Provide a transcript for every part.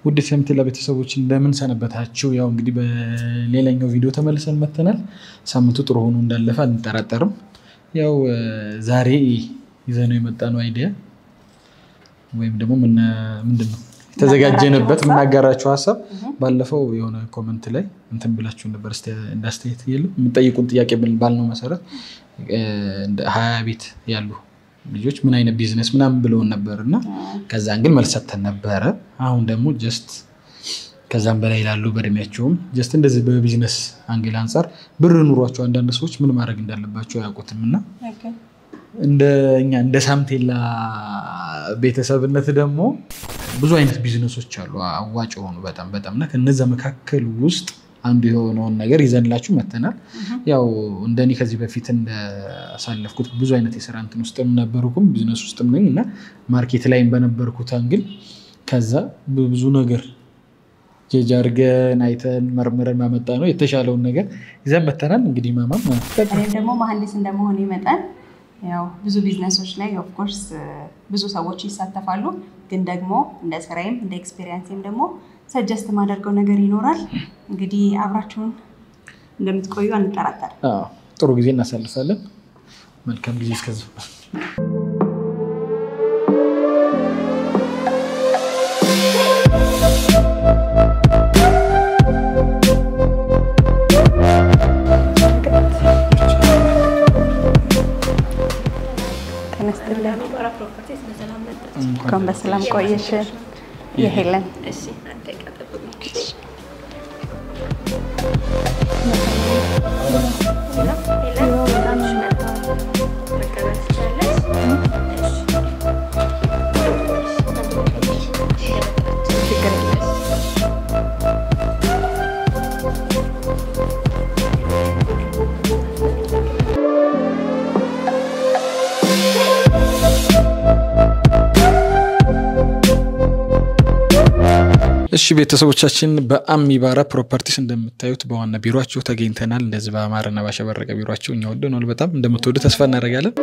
ውድ ሰምቴላ ቤተሰቦች እንደምን ሰነበታችሁ? ያው እንግዲህ በሌላኛው ቪዲዮ ተመልሰን መተናል። ሳምንቱ ጥሩ ሆኖ እንዳለፈ አንጠራጠርም። ያው ዛሬ ይዘነው የመጣነው አይዲያ ወይም ደግሞ ምንድን ነው የተዘጋጀንበት የምናጋራችሁ ሀሳብ ባለፈው የሆነ ኮመንት ላይ እንትን ብላችሁ ነበር እንደ አስተያየት የለም የምጠይቁን ጥያቄ ባልነው መሰረት ሀያ ቤት ያሉ ልጆች ምን አይነት ቢዝነስ ምናምን ብለውን ነበር እና ከዛን ግን መልስ ሰጥተን ነበረ። አሁን ደግሞ ጀስት ከዛም በላይ ላሉ በእድሜያቸውም ጀስት እንደዚህ በቢዝነስ አንግል አንጻር ብር ኑሯቸው አንዳንድ ሰዎች ምን ማድረግ እንዳለባቸው አያውቁትም እና እንደኛ እንደ ሳምቴላ ቤተሰብነት ደግሞ ብዙ አይነት ቢዝነሶች አሉ አዋጭ የሆኑ በጣም በጣም እና ከነዛ መካከል ውስጥ አንዱ የሆነውን ነገር ይዘንላችሁ መተናል። ያው እንደኔ ከዚህ በፊት እንዳሳለፍኩት ብዙ አይነት የስራ እንትን ውስጥም ነበርኩም ቢዝነስ ውስጥም ነኝ እና ማርኬት ላይም በነበርኩት አንግል ከዛ ብዙ ነገር ጀጅ አድርገን አይተን መርምረን ማመጣ ነው የተሻለውን ነገር ይዘን መተናል። እንግዲህ ማማም እኔም ደግሞ መሀንዲስ እንደመሆን መጠን ያው ብዙ ቢዝነሶች ላይ ኦፍኮርስ ብዙ ሰዎች ይሳተፋሉ። ግን ደግሞ እንደ ስራዬም እንደ ኤክስፔሪንስም ደግሞ ሰጀስት የማደርገው ነገር ይኖራል። እንግዲህ አብራችሁን እንደምትቆዩ አንጠራጠር። ጥሩ ጊዜ እናሳልፋለን። መልካም ጊዜ እስከዚህ እንኳን በሰላም ቆየሽ የሄለን እሺ ቤተሰቦቻችን በአሚባራ ፕሮፐርቲስ እንደምታዩት በዋና ቢሮቸው ተገኝተናል። እንደዚህ በአማረና ባሸበረቀ ቢሮቸው እኛ ወደነዋል። በጣም እንደምትወዱ ተስፋ እናደርጋለን።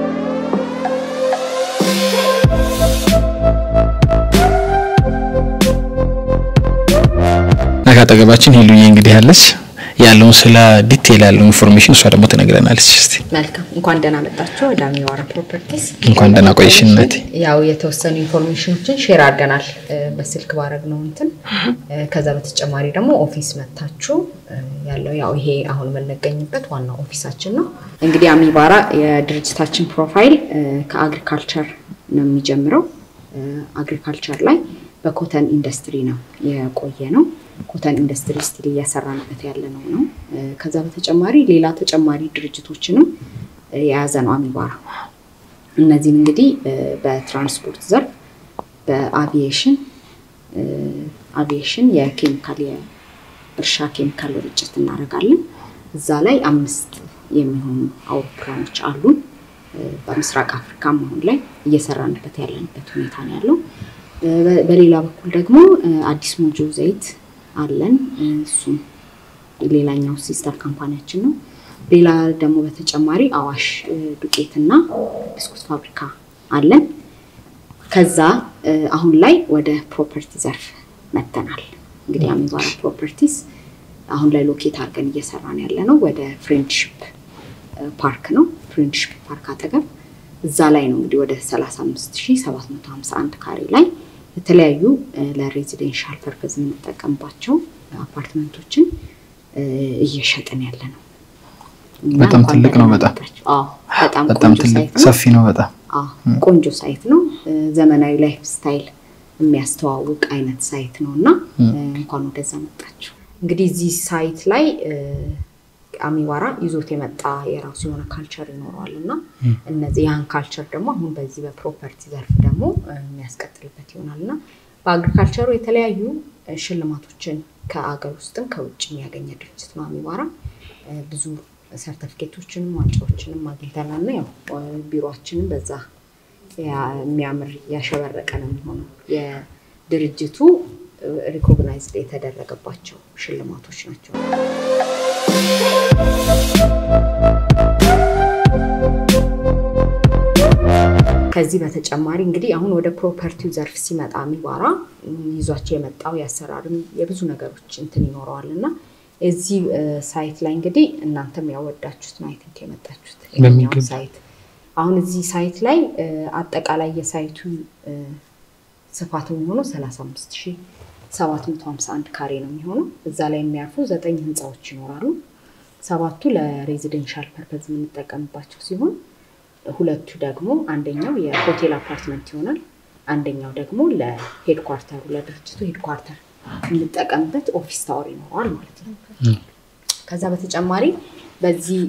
እና ከአጠገባችን ሄሉዬ እንግዲህ ያለች ያለውን ስለ ዲቴል ያለው ኢንፎርሜሽን እሷ ደግሞ ትነግረናለች። እስኪ መልካም እንኳን ደህና መጣችሁ ወደ አሚባራ ፕሮፐርቲስ። እንኳን ደህና ቆየሽ እናቴ። ያው የተወሰኑ ኢንፎርሜሽኖችን ሼር አድርገናል በስልክ ባረግ ነው እንትን። ከዛ በተጨማሪ ደግሞ ኦፊስ መታችሁ ያለው ያው ይሄ አሁን የምንገኝበት ዋናው ኦፊሳችን ነው። እንግዲህ አሚባራ የድርጅታችን ፕሮፋይል ከአግሪካልቸር ነው የሚጀምረው። አግሪካልቸር ላይ በኮተን ኢንዱስትሪ ነው የቆየ ነው። ኮተን ኢንዱስትሪ ስቲል እያሰራንበት ያለ ነው ነው። ከዛ በተጨማሪ ሌላ ተጨማሪ ድርጅቶችንም የያዘ ነው አሚባራ። እነዚህም እንግዲህ በትራንስፖርት ዘርፍ፣ በአቪዬሽን አቪዬሽን የኬሚካል የእርሻ ኬሚካል ርጭት እናደርጋለን። እዛ ላይ አምስት የሚሆኑ አውሮፕላኖች አሉን። በምስራቅ አፍሪካም አሁን ላይ እየሰራንበት ያለንበት ሁኔታ ነው ያለው። በሌላ በኩል ደግሞ አዲስ ሞጆ ዘይት አለን። እሱም ሌላኛው ሲስተር ካምፓኒያችን ነው። ሌላ ደግሞ በተጨማሪ አዋሽ ዱቄትና ብስኩት ፋብሪካ አለን። ከዛ አሁን ላይ ወደ ፕሮፐርቲ ዘርፍ መተናል። እንግዲህ አሚባራ ፕሮፐርቲስ አሁን ላይ ሎኬት አድርገን እየሰራን ያለ ነው ወደ ፍሬንድሽፕ ፓርክ ነው። ፍሬንድሽፕ ፓርክ አጠገብ እዛ ላይ ነው እንግዲህ ወደ 35751 ካሬ ላይ የተለያዩ ለሬዚደንሻል ፐርፐዝ የምንጠቀምባቸው አፓርትመንቶችን እየሸጥን ያለ ነው። በጣም ትልቅ ነው። በጣም በጣም ትልቅ ሰፊ ነው። በጣም ቆንጆ ሳይት ነው። ዘመናዊ ላይፍ ስታይል የሚያስተዋውቅ አይነት ሳይት ነው እና እንኳን ወደዛ መጣችሁ። እንግዲህ እዚህ ሳይት ላይ አሚባራ ይዞት የመጣ የራሱ የሆነ ካልቸር ይኖረዋል እና እነዚህ ያን ካልቸር ደግሞ አሁን በዚህ በፕሮፐርቲ ዘርፍ ደግሞ የሚያስቀጥልበት ይሆናል እና በአግሪካልቸሩ የተለያዩ ሽልማቶችን ከአገር ውስጥም ከውጭ የሚያገኘ ድርጅት ነው አሚባራ። ብዙ ሰርተፊኬቶችንም ዋንጫዎችንም አግኝተናል እና ያው ቢሮችንም በዛ የሚያምር ያሸበረቀ ነው የሚሆነው። የድርጅቱ ሪኮግናይዝድ የተደረገባቸው ሽልማቶች ናቸው። ከዚህ በተጨማሪ እንግዲህ አሁን ወደ ፕሮፐርቲው ዘርፍ ሲመጣ ሚባራ ይዟቸው የመጣው የአሰራርም የብዙ ነገሮች እንትን ይኖረዋል እና እዚህ ሳይት ላይ እንግዲህ እናንተም ያወዳችሁት ነው አይ ቲንክ የመጣችሁት ይሄኛው ሳይት አሁን እዚህ ሳይት ላይ አጠቃላይ የሳይቱ ስፋት የሚሆነው 35751 ካሬ ነው የሚሆነው። እዛ ላይ የሚያርፉ ዘጠኝ ህንፃዎች ይኖራሉ። ሰባቱ ለሬዚደንሻል ፐርፐዝ የምንጠቀምባቸው ሲሆን ሁለቱ ደግሞ አንደኛው የሆቴል አፓርትመንት ይሆናል። አንደኛው ደግሞ ለሄድኳርተሩ ለድርጅቱ ሄድኳርተር የምንጠቀምበት ኦፊስ ታወር ይኖረዋል ማለት ነው። ከዛ በተጨማሪ በዚህ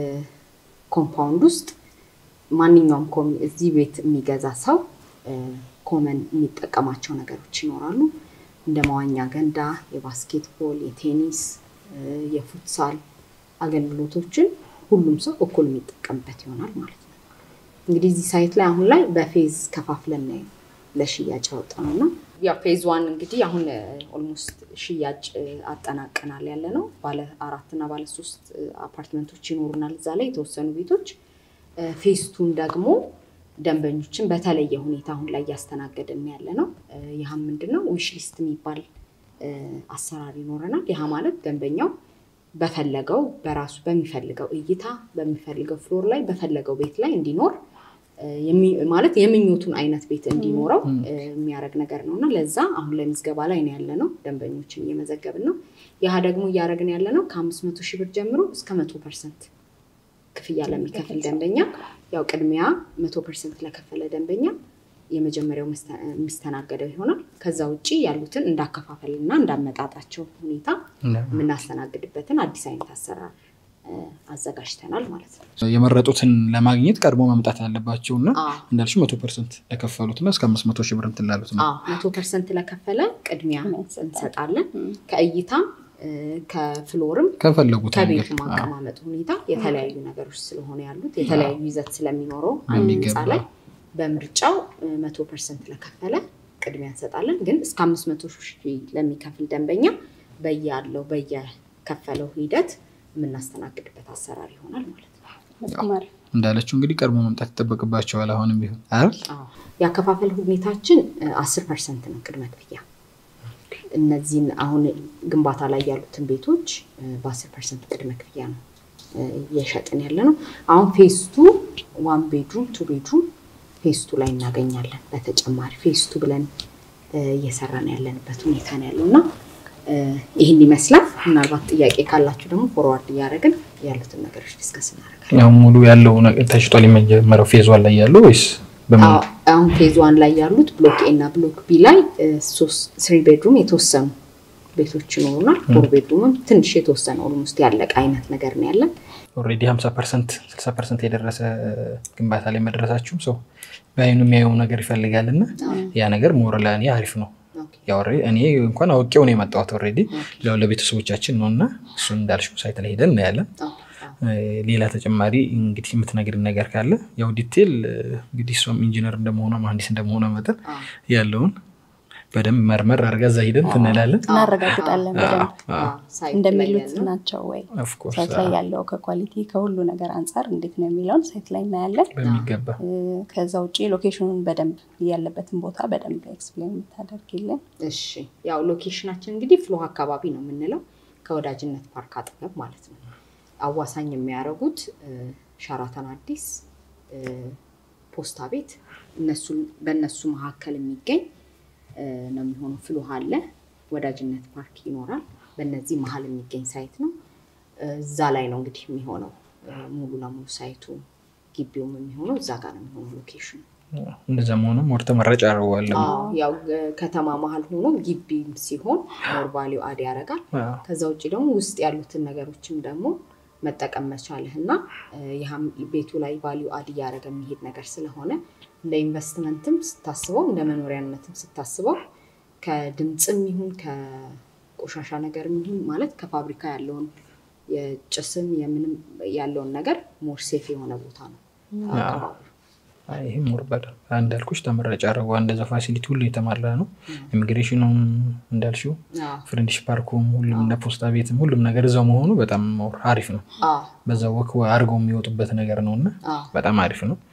ኮምፓውንድ ውስጥ ማንኛውም እዚህ ቤት የሚገዛ ሰው ኮመን የሚጠቀማቸው ነገሮች ይኖራሉ። እንደ መዋኛ ገንዳ፣ የባስኬትቦል፣ የቴኒስ፣ የፉትሳል አገልግሎቶችን ሁሉም ሰው እኩል የሚጠቀምበት ይሆናል ማለት ነው። እንግዲህ እዚህ ሳይት ላይ አሁን ላይ በፌዝ ከፋፍለን ለሽያጭ ያወጣ ነው እና ያው ፌዝ ዋን እንግዲህ አሁን ኦልሞስት ሽያጭ አጠናቀናል ያለ ነው። ባለ አራት እና ባለ ሶስት አፓርትመንቶች ይኖሩናል እዛ ላይ የተወሰኑ ቤቶች። ፌዝ ቱን ደግሞ ደንበኞችን በተለየ ሁኔታ አሁን ላይ እያስተናገድን ያለ ነው። ይህም ምንድን ነው ዊሽ ሊስት የሚባል አሰራር ይኖረናል። ይህ ማለት ደንበኛው በፈለገው በራሱ በሚፈልገው እይታ በሚፈልገው ፍሎር ላይ በፈለገው ቤት ላይ እንዲኖር ማለት የምኞቱን አይነት ቤት እንዲኖረው የሚያደርግ ነገር ነው እና ለዛ አሁን ላይ ምዝገባ ላይ ነው ያለ ነው። ደንበኞችን እየመዘገብን ነው። ያህ ደግሞ እያደረግን ያለ ነው ከአምስት መቶ ሺህ ብር ጀምሮ እስከ መቶ ፐርሰንት ክፍያ ለሚከፍል ደንበኛ ያው ቅድሚያ መቶ ፐርሰንት ለከፈለ ደንበኛ የመጀመሪያው የሚስተናገደው ይሆናል። ከዛ ውጭ ያሉትን እንዳከፋፈል እና እንዳመጣጣቸው ሁኔታ የምናስተናግድበትን አዲስ አይነት አሰራር አዘጋጅተናል ማለት ነው። የመረጡትን ለማግኘት ቀድሞ መምጣት ያለባቸው እና እንዳልሽ መቶ ፐርሰንት ለከፈሉት እና እስከ አምስት መቶ ሺህ ብር እንትን ላሉት ነው። መቶ ፐርሰንት ለከፈለ ቅድሚያ እንሰጣለን። ከእይታም ከፍሎርም ከፈለጉት ከቤቱ ማቀማመጥ ሁኔታ የተለያዩ ነገሮች ስለሆነ ያሉት የተለያዩ ይዘት ስለሚኖረው አንድ ህንፃ ላይ በምርጫው መቶ ፐርሰንት ለከፈለ ቅድሚያ እንሰጣለን። ግን እስከ አምስት መቶ ሺህ ለሚከፍል ደንበኛ በያለው በየከፈለው ሂደት የምናስተናግድበት አሰራር ይሆናል ማለት ነው። እንዳለችው እንግዲህ ቀድሞ መምጣት ይጠበቅባቸዋል። አሁንም ቢሆን አይደል? የአከፋፈል ሁኔታችን አስር ፐርሰንት ነው ቅድመ ክፍያ። እነዚህን አሁን ግንባታ ላይ ያሉትን ቤቶች በአስር ፐርሰንት ቅድመ ክፍያ ነው እየሸጥን ያለ ነው። አሁን ፌስቱ ዋን ቤድሩም ቱ ቤድሩም ፌስቱ ላይ እናገኛለን። በተጨማሪ ፌስቱ ብለን እየሰራን ያለንበት ሁኔታ ነው ያለው እና ይህን ይመስላል። ምናልባት ጥያቄ ካላችሁ ደግሞ ፎርዋርድ እያደረግን ያሉትን ነገሮች ዲስከስ እናደርጋለን። ያው ሙሉ ያለው ተሽጧል። የመጀመሪያው ፌዝ ዋን ላይ ያለው ወይስ አሁን ፌዝ ዋን ላይ ያሉት ብሎክ ኤ እና ብሎክ ቢ ላይ ስሪ ቤድሩም የተወሰኑ ቤቶች ይኖሩናል። ፎር ቤድሩምም ትንሽ የተወሰነ ኦልሞስት ያለቀ አይነት ነገር ነው ያለን። ኦልሬዲ ሀምሳ ፐርሰንት ስልሳ ፐርሰንት የደረሰ ግንባታ ላይ መድረሳችሁም ሰው በአይኑ የሚያየው ነገር ይፈልጋል እና ያ ነገር ሞር ለእኔ አሪፍ ነው። ያው እኔ እንኳን አውቄው ነው የመጣሁት ኦልሬዲ ያው ለቤተሰቦቻችን ነው እና እሱን እንዳልሽው ሳይት ላይ ሄደን እናያለን። ሌላ ተጨማሪ እንግዲህ የምትነግርን ነገር ካለ ያው ዲቴል እንግዲህ እሷም ኢንጂነር እንደመሆኗ መሀንዲስ እንደመሆኗ መጠን ያለውን በደንብ መርመር አድርጋ እዛ ሂደን ትንላለን እናረጋግጣለን። በደንብ እንደሚሉት ናቸው ወይ ሳይት ላይ ያለው ከኳሊቲ ከሁሉ ነገር አንጻር እንዴት ነው የሚለውን ሳይት ላይ እናያለን በሚገባ። ከዛ ውጭ ሎኬሽኑን በደንብ ያለበትን ቦታ በደንብ ኤክስፕሌን የምታደርግልን። እሺ፣ ያው ሎኬሽናችን እንግዲህ ፍሎህ አካባቢ ነው የምንለው ከወዳጅነት ፓርክ አጠገብ ማለት ነው። አዋሳኝ የሚያደርጉት ሸራተን አዲስ፣ ፖስታ ቤት እነሱ በእነሱ መካከል የሚገኝ ነው የሚሆነው። ፍሎህ አለ፣ ወዳጅነት ፓርክ ይኖራል። በእነዚህ መሀል የሚገኝ ሳይት ነው። እዛ ላይ ነው እንግዲህ የሚሆነው ሙሉ ለሙሉ ሳይቱ ግቢውም የሚሆነው እዛ ጋር ነው የሚሆነው ሎኬሽኑ። እንደዛ መሆኑ ሞር ተመራጭ አደርገዋለሁ። ያው ከተማ መሀል ሆኖ ግቢም ሲሆን ሞር ቫሊዩ አድ ያደርጋል። ከዛ ውጭ ደግሞ ውስጥ ያሉትን ነገሮችም ደግሞ መጠቀም መቻልህ እና ይህም ቤቱ ላይ ቫሊዩ አድ እያደረገ የሚሄድ ነገር ስለሆነ እንደ ኢንቨስትመንትም ስታስበው እንደ መኖሪያነትም ስታስበው ከድምፅም ይሁን ከቆሻሻ ነገርም ይሁን ማለት ከፋብሪካ ያለውን የጭስም የምንም ያለውን ነገር ሞር ሴፍ የሆነ ቦታ ነው አካባቢ። ይህም ሞር በደንብ እንዳልኩሽ ተመራጭ አድርገዋል። እንደዛ ፋሲሊቲ ሁሉ የተሟላ ነው። ኢሚግሬሽኑም እንዳልሽው ፍሬንድሽ ፓርኩም ሁሉም እንደ ፖስታ ቤትም ሁሉም ነገር እዛው መሆኑ በጣም ሞር አሪፍ ነው። በዛ ወክ አድርገው የሚወጡበት ነገር ነው እና በጣም አሪፍ ነው።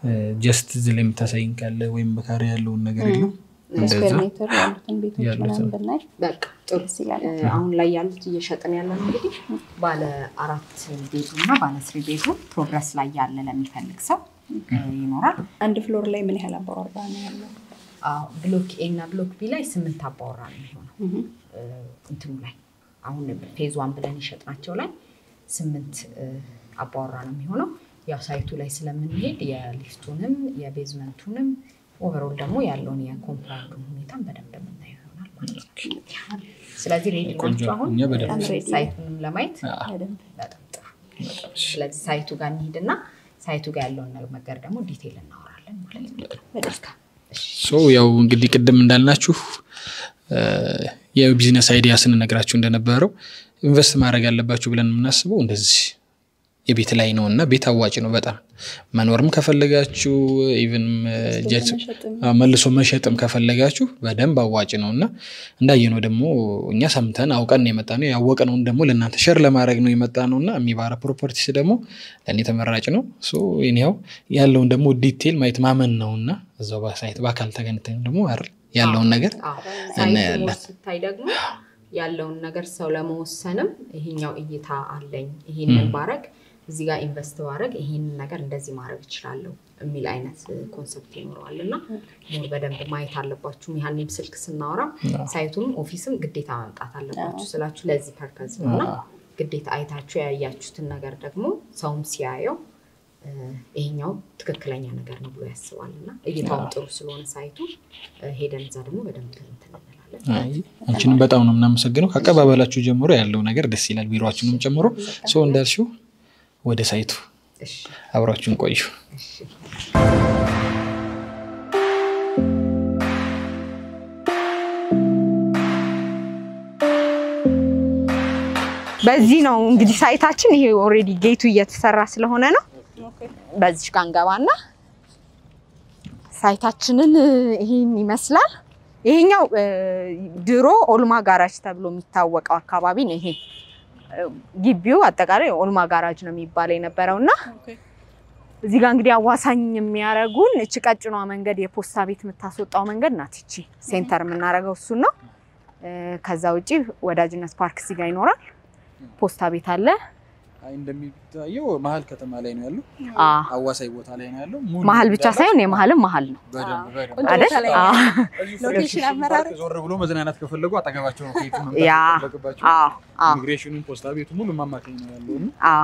ጀስት እዚህ ላይ የምታሳይን ካለ ወይም በካሬ ያለውን ነገር የለም ስኩዌር ሜትር ያሉትን ቤቶች ያሉትን። ምናምን ብናይ በቃ ጥሩ ደስ ይላል። እ፣ አሁን ላይ ያሉት እየሸጥን ያለ ነው እንግዲህ ባለ አራት ቤቱ እና ባለ ስሪ ቤቱ ፕሮግረስ ላይ ያለ ለሚፈልግ ሰው እ፣ ይኖራል። አንድ ፍሎር ላይ ምን ያህል አባወራ ነው ያለው? አዎ፣ ብሎክ ኤ እና ብሎክ ቢ ላይ ስምንት አባወራ ነው የሚሆነው። እ፣ እንትኑ ላይ አሁን ፌዝ ዋን ብለን የሸጥናቸው ላይ ስምንት እ፣ አባወራ ነው የሚሆነው። ያው ሳይቱ ላይ ስለምንሄድ የሊፍቱንም የቤዝመንቱንም ኦቨሮል ደግሞ ያለውን የኮምፓውንዱን ሁኔታን በደንብ የምናየው ይሆናል ማለት ነው። ስለዚህ ሬዲ ቆንጆ ናቸው አሁን እኛ በደንብ ready ሳይቱንም ለማየት በደንብ በጣም ጥሩ። ስለዚህ ሳይቱ ጋር እንሂድና ሳይቱ ጋር ያለውን ነገር ደግሞ ዲቴል እናወራለን ማለት ነው። በደስታ ሶ ያው እንግዲህ ቅድም እንዳልናችሁ እ፣ የቢዝነስ አይዲያ ስንነግራችሁ እንደነበረው ኢንቨስት ማድረግ ያለባችሁ ብለን የምናስበው እንደዚህ የቤት ላይ ነው እና ቤት አዋጭ ነው በጣም መኖርም ከፈለጋችሁ ኢቨን መልሶ መሸጥም ከፈለጋችሁ በደንብ አዋጭ ነው እና እንዳየነው ደግሞ እኛ ሰምተን አውቀን ነው የመጣ ነው ያወቅነውን ደግሞ ለእናንተ ሸር ለማድረግ ነው የመጣ ነው እና የሚባራ ፕሮፐርቲስ ደግሞ ለእኔ ተመራጭ ነው ሶ ያው ያለውን ደግሞ ዲቴል ማየት ማመን ነው እና እዛው በሳይት በአካል ተገኝተን ደግሞ አይደል ያለውን ነገር አዎ፣ ሳይቱ እናያለን። ሞር ስታይ ደግሞ ያለውን ነገር ሰው ለመወሰንም ይሄኛው እይታ አለኝ ይሄንን ባረግ እዚህ ጋር ኢንቨስት ባረግ ይሄንን ነገር እንደዚህ ማድረግ እችላለሁ የሚል አይነት ኮንሰፕት ይኖረዋል እና ሞር በደንብ ማየት አለባችሁ። ያህንም ስልክ ስናወራ ሳይቱንም ኦፊስም ግዴታ መምጣት አለባችሁ ስላችሁ ለዚህ ፐርፐዝ ነው እና ግዴታ አይታችሁ ያያችሁትን ነገር ደግሞ ሰውም ሲያየው እ፣ ይሄኛው ትክክለኛ ነገር ነው ብሎ ያስባል እና እይታውም ጥሩ ስለሆነ ሳይቱ እ፣ ሄደን እዛ ደግሞ በደንብ እንትን እንላለን። አይ፣ አንቺንም በጣም ነው የምናመሰግነው። ከአቀባበላችሁ ጀምሮ ያለው ነገር ደስ ይላል። ቢሮችንም ጨምሮ ሰው እንዳልሽው ወደ ሳይቱ እሺ አብራችሁን ቆዩ። እሺ በዚህ ነው እንግዲህ ሳይታችን። ይሄ ኦልሬዲ ጌቱ እየተሰራ ስለሆነ ነው። በዚህ ጋር እንገባና ሳይታችንን ይሄን ይመስላል። ይሄኛው እ፣ ድሮ ኦልማ ጋራጅ ተብሎ የሚታወቀው አካባቢ ነው። ይሄ እ፣ ግቢው አጠቃላይ ኦልማ ጋራጅ ነው የሚባለው የነበረው እና እዚህ ጋር እንግዲህ አዋሳኝ የሚያደርጉን እቺ ቀጭኗ መንገድ የፖስታ ቤት የምታስወጣው መንገድ ናት። እቺ ሴንተር የምናደርገው እሱን ነው። እ፣ ከዛ ውጪ ወዳጅነት ፓርክ እዚህ ጋር ይኖራል። ፖስታ ቤት አለ። እንደሚታየው መሀል ከተማ ላይ ነው ያለው፣ አ አዋሳኝ ቦታ ላይ ነው ያለው። መሀል ብቻ ሳይሆን የመሀልም መሀል ነው ቆንጆ አይደል? ቦታ ላይ አ ሎኬሽን አመራር ዞር ብሎ መዝናናት ከፈለጉ አጠገባቸው ነው ከየቱ ያ መምጣት ከፈለገባቸው አ አ ኢሚግሬሽኑን፣ ፖስታ ቤቱ ሙሉ ማማከኝ ነው ያለው እና አ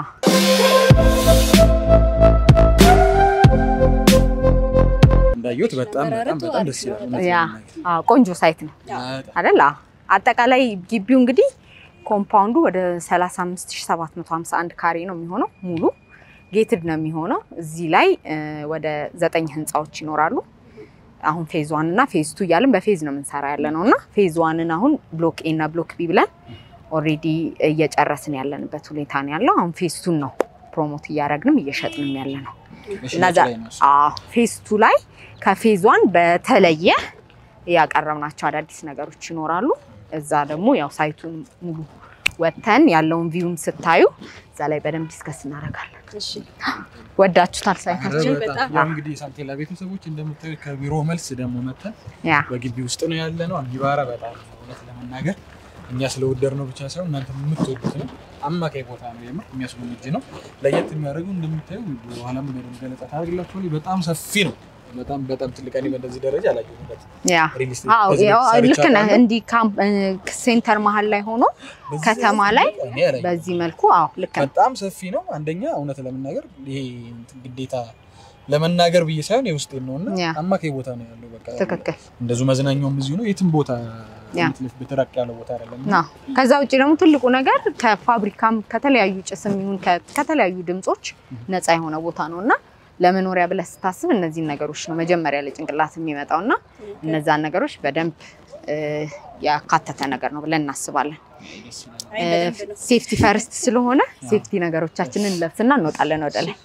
እንዳየሁት በጣም በጣም በጣም ደስ ይላል። እውነት ያ ለመናገር። አ ቆንጆ ሳይት ነው በጣም አይደል? አ አጠቃላይ ግቢው እንግዲህ ኮምፓውንዱ ወደ 35751 ካሬ ነው የሚሆነው። ሙሉ ጌትድ ነው የሚሆነው። እዚህ ላይ እ፣ ወደ ዘጠኝ ህንፃዎች ይኖራሉ። አሁን ፌዝ ዋን እና ፌዝ ቱ እያልን በፌዝ ነው የምንሰራ ያለ ነው እና ፌዝ ዋንን አሁን ብሎክ ኤ እና ብሎክ ቢ ብለን ኦልሬዲ እየጨረስን ያለንበት ሁኔታ ነው ያለው። አሁን ፌዝ ቱን ነው ፕሮሞት እያደረግንም እየሸጥንም ያለ ነው። በሽያጭ እነዛ ላይ ነው እሱ። ፌዝ ቱ ላይ ከፌዝ ዋን በተለየ ያቀረብናቸው አዳዲስ ነገሮች ይኖራሉ። እዛ ደግሞ ያው ሳይቱን ሙሉ ወተን ያለውን ቪውም ስታዩ እዛ ላይ በደንብ ዲስከስ እናደርጋለን። ወዳችሁታል ሳይታችን? ኧረ በጣም ያው እንግዲህ ሳንቴላ ቤተሰቦች እንደምታዩት ከቢሮ መልስ ደግሞ መተን ያ በግቢ ውስጥ ነው ያለ ነው። አሚባራ በጣም እውነት ለመናገር እኛ ስለወደድ ነው ብቻ ሳይሆን እናንተ የምትወዱት ነው። አማካይ ቦታ ነው፣ የምር የሚያስጎመጅ ነው። ለየት የሚያደርገው እንደምታዩ በኋላም በደንብ ገለጻ ታደርግላችኋል። በጣም ሰፊ ነው። በጣም በጣም ትልቅ እኔ በእንደዚህ ደረጃ አላየሁበት። ያ ሪል ስቴት አዎ ከዚህ ያው በፊት ልክ ነህ። ሰርቻለሁ። እንዲህ ካምፕ ሴንተር መሀል ላይ ሆኖ በዚህ ከተማ ደረጃ ላይ እኔ አላየሁም። በዚህ መልኩ አዎ ልክ ነህ። በጣም ሰፊ ነው። አንደኛ እውነት ለመናገር ይሄ እንትን ግዴታ ለመናገር ብዬ ሳይሆን የውስጤን ነው እና ያ። አማካይ ቦታ ነው ያለው። በቃ ትክክል እንደዚሁ መዝናኛውም እዚሁ ነው። የትም ቦታ ያ። ፊት ለፊት በተራቅ ያለ ቦታ አይደለም። ነው። ከዛ ውጭ ደግሞ ትልቁ ነገር ከፋብሪካም ከተለያዩ ጭስም ይሁን ከ- ከተለያዩ ድምጾች ነፃ የሆነ ቦታ ነው እና ለመኖሪያ ብለህ ስታስብ እነዚህን ነገሮች ነው መጀመሪያ ለጭንቅላት የሚመጣው እና እነዛን ነገሮች በደንብ እ፣ ያካተተ ነገር ነው ብለን እናስባለን። ሴፍቲ ፈርስት ስለሆነ ሴፍቲ ነገሮቻችንን ለብስና እንወጣለን ወደ ላይ።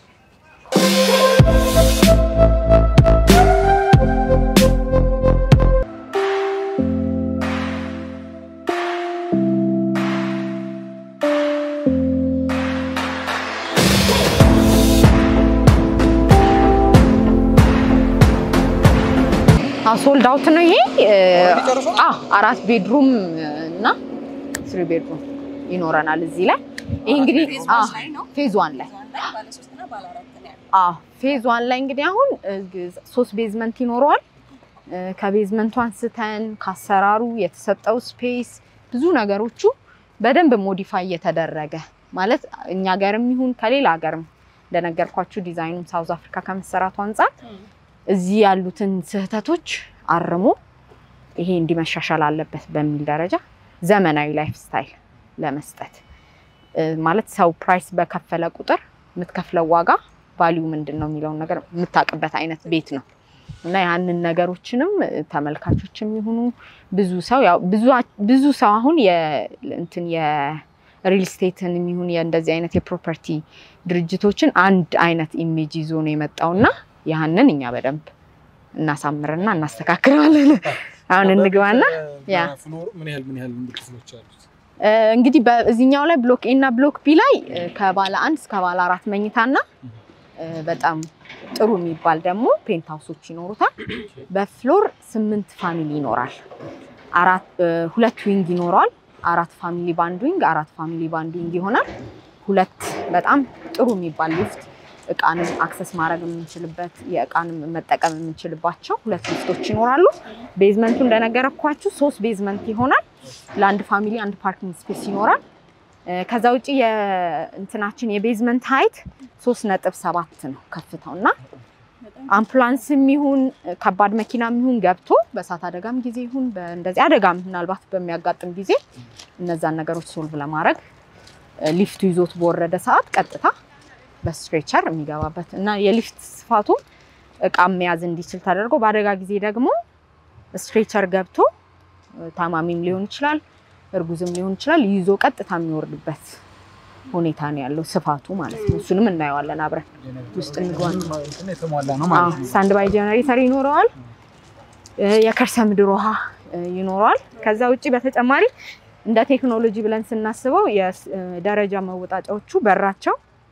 ሶልድ አውት ነው ይሄ። ኦልሬዲ ጨርሷል? አዎ አራት ቤድሩም እና ስሪ ቤድሩም ይኖረናል እዚህ ላይ። ይሄ እንግዲህ ፌዝ አዎ ዋን ላይ ነው። ፌዝ ዋን ላይ ባለ ሶስት እና ባለ አራት ነው ያለው። አዎ ፌዝ ዋን ላይ እንግዲህ አሁን እ, ሶስት ቤዝመንት ይኖረዋል። እ, ከቤዝመንቱ አንስተን ከአሰራሩ የተሰጠው ስፔስ ብዙ ነገሮቹ በደንብ ሞዲፋይ እየተደረገ ማለት እኛ ሀገርም ይሁን ከሌላ ሀገርም እንደነገርኳችሁ ዲዛይኑም ሳውዝ አፍሪካ ከመሰራቱ አንጻር እዚህ ያሉትን ስህተቶች አርሞ ይሄ እንዲመሻሻል አለበት በሚል ደረጃ ዘመናዊ ላይፍ ስታይል ለመስጠት እ፣ ማለት ሰው ፕራይስ በከፈለ ቁጥር የምትከፍለው ዋጋ ቫሊዩ ምንድን ነው የሚለውን ነገር የምታውቅበት አይነት ቤት ነው እና ያንን ነገሮችንም እ፣ ተመልካቾችም ይሁኑ ብዙ ሰው ያው ብዙ- ብዙ ሰው አሁን የ- እንትን የሪል ስቴትን የሚሆን የእንደዚህ አይነት የፕሮፐርቲ ድርጅቶችን አንድ አይነት ኢሜጅ ይዞ ነው የመጣው እና ያንን እኛ በደንብ እናሳምርና እናስተካክለዋለን። አሁን እንግባና ያ። ፍሎር ምን ያህል ምን ያህል ክፍሎች አሉት? እ፣ እንግዲህ በዚህኛው ላይ ብሎክ ኤ እና ብሎክ ቢ ላይ እ፣ ከባለ አንድ እስከ ባለ አራት መኝታና እ፣ በጣም ጥሩ የሚባል ደግሞ ፔንት ሃውሶች ይኖሩታል። በፍሎር ስምንት ፋሚሊ ይኖራል። አራት እ፣ ሁለት ዊንግ ይኖረዋል። አራት ፋሚሊ ባንድ ዊንግ፣ አራት ፋሚሊ ባንድ ዊንግ ይሆናል። ሁለት በጣም ጥሩ የሚባል ሊፍት እቃንም አክሰስ ማድረግ የምንችልበት የእቃንም መጠቀም የምንችልባቸው ሁለት ሊፍቶች ይኖራሉ። ቤዝመንቱ እንደነገረኳችሁ ሶስት ቤዝመንት ይሆናል። ለአንድ ፋሚሊ አንድ ፓርኪንግ ስፔስ ይኖራል። እ፣ ከዛ ውጭ የእንትናችን የቤዝመንት ሀይት ሶስት ነጥብ ሰባት ነው ከፍታው እና አምቡላንስም ይሁን ከባድ መኪናም ይሁን ገብቶ በእሳት አደጋም ጊዜ ይሁን እንደዚህ አደጋም ምናልባት በሚያጋጥም ጊዜ እነዛን ነገሮች ሶልቭ ለማድረግ እ፣ ሊፍቱ ይዞት በወረደ ሰዓት ቀጥታ በስትሬቸር የሚገባበት እና የሊፍት ስፋቱ እቃ መያዝ እንዲችል ተደርጎ በአደጋ ጊዜ ደግሞ ስትሬቸር ገብቶ እ፣ ታማሚም ሊሆን ይችላል፣ እርጉዝም ሊሆን ይችላል ይዞ ቀጥታ የሚወርድበት ሁኔታ ነው ያለው ስፋቱ ማለት ነው። እሱንም እናየዋለን አብረን ውስጥ እንግባ። እንትን የተሟላ ነው ማለት ነው። ስታንድ ባይ ጀነሬተር ይኖረዋል። እ፣ የከርሰ ምድር ውሃ እ፣ ይኖረዋል። ከዛ ውጭ በተጨማሪ እንደ ቴክኖሎጂ ብለን ስናስበው የደረጃ መወጣጫዎቹ በራቸው